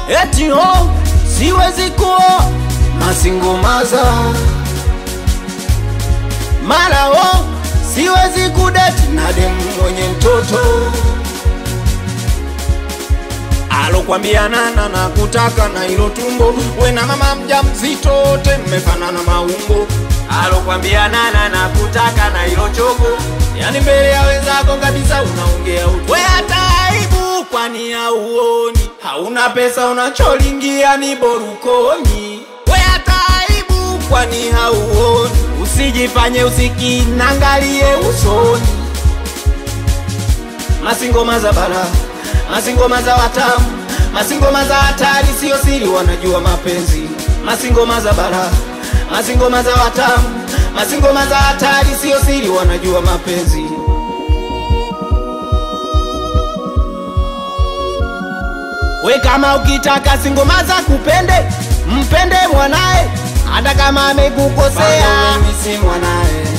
eti ho siwezi kuoa masingomaza mara ho siwezi kudeti na demu mwenye mtoto alokwambia nana na kutaka na ilo tumbo we na mama mja mzito wote mmefanana maumbo alokwambia nana na kutaka na ilo chogo yani mbele ya wenzako kabisa unaongea utu we hata aibu kwani hauoni hauna pesa unacholingia ni borukoni we hata aibu kwani hauoni usijifanye usikinangalie usoni masingoma za bara masingoma za watamu masingoma za hatari sio siri wanajua mapenzi masingoma za bara masingoma za watamu masingoma za hatari sio siri wanajua mapenzi we kama ukitaka singoma za kupende mpende mwanae hata kama amekukosea mimi si mwanae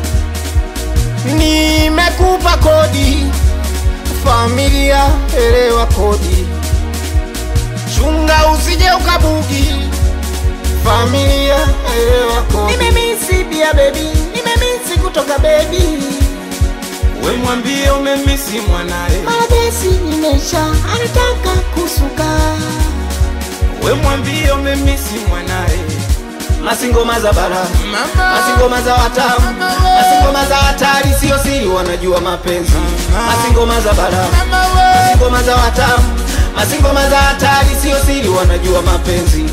nimekupa kodi familia elewa kodi chunga usije ukabugi familia elewa kodi nimemisi pia bebi nimemisi kutoka bebi we mwambie umemisi mwanae Maradesi imesha anataka kusuka we mwambie umemisi mwanae masingoma za bara mama masingoma za watamu masingoma za hatari sio siri wanajua mapenzi masingoma za bara mama we masingoma za watamu masingoma za hatari sio siri wanajua mapenzi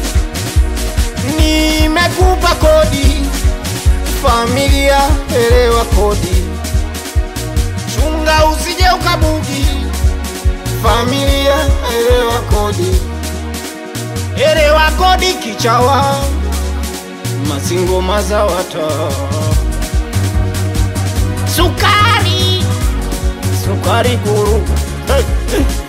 nimekupa kodi familia elewa kodi chunga usije ukabugi familia elewa kodi elewa kodi kichawa masingoma za wata sukari sukari guru hey, hey.